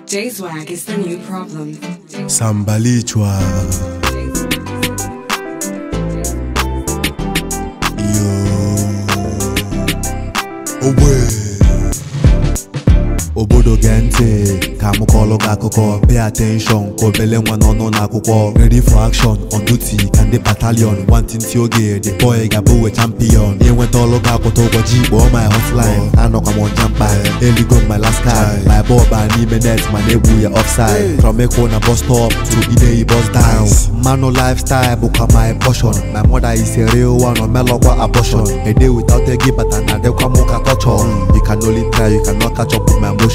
J-Swag is the new problem. Sambalichwa Yo Ogbe obodo gee ntị ka m kọọlụ gị akụkọ pay attention ka obele nwa n'ọnụ n'akwụkwọ ready for action on duty ka ndị battalion nwantịntị oge the boy ga-abụ we champion inweta ọlụ gị akwụta ụbọchị kpọọ my hotline anọkwa m ọnja mkpa eligo m my last card my ball baa n'ime net mana egwu ya offside from ekwo na bus stop to ideyi bus down mmanụ lifestyle bụkwa my portion my mother is a real one omelọkwa abortion a day without ego bata na adịkwa m ka torture you can only try you cannot catch up with my emotion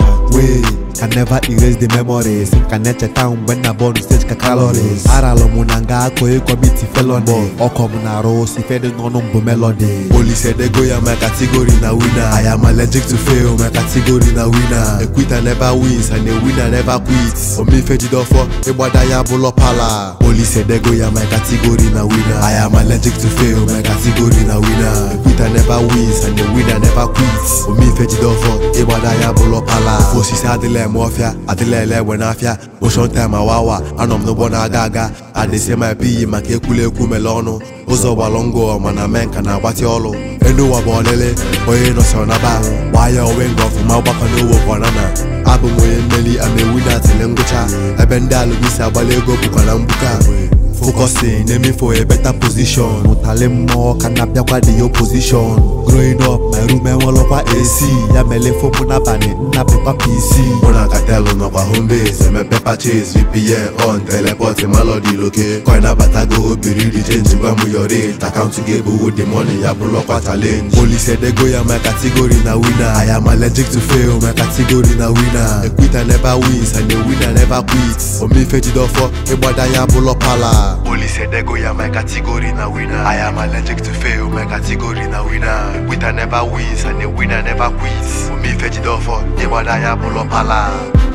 wey can never erase the memories ka na-echeta mgbe nna bọọlụ stage ka calories aralụ m na nga akụ ịkọmiti felony ọkọ m na-arụ si fedị n'ọnụ mbụ melody polisi edego ya my category na winner I am allergic to fail my category na winner a quitter never wins and a winner never quits omife jidofọ ịgbada ya bụlọ pala polisi edego ya my category na winner I am allergic to fail my category na winner a quitter never wins and a winner never quits omife jidofọ ịgbada ya bụlọ pala ofe osisi adịla eme ọfịa adịla ele egbe n'afịa motion time awawa anọ m n'ụgbọ na-aga aga adịsị ma ebighị maka ekwula ekwu mele ọnụ ụzọ gbalụ ngụ mana mee nka na-agbatị ọlụ elu ụwa bụ ọlịlị onye nọsọrọ na ba gbaa ya onwe nga ọfụma gbakọ n'owo kwanana abụ m onye mmeri amewu na atịlị ngwụcha ebe ndị alụmisi agbala ego bụkwa na mgbuka focusing aiming for a better position ụtalị mmụọ ka na-abịakwa the opposition growing up my room enwelọkwa AC ya mele fomụ n'abalị nnapịkwa PC mụ na katelu nọkwa home base emepe purchase VPN on teleport melody loke coin abatago obiri di change gwa m your rate akaụntụ gị ebuwo the money ya bụrụkwa challenge police edego ya my category na winner I am allergic to fail my category na winner a quitter never wins and a winner never quits omife jidofọ ịgbada ya bụlọ pala Police edego ya my category na winner I am allergic to fail my category na winner A quitter never wins and a winner never quits Omife jidofọ ịgbada ya bụlọ pala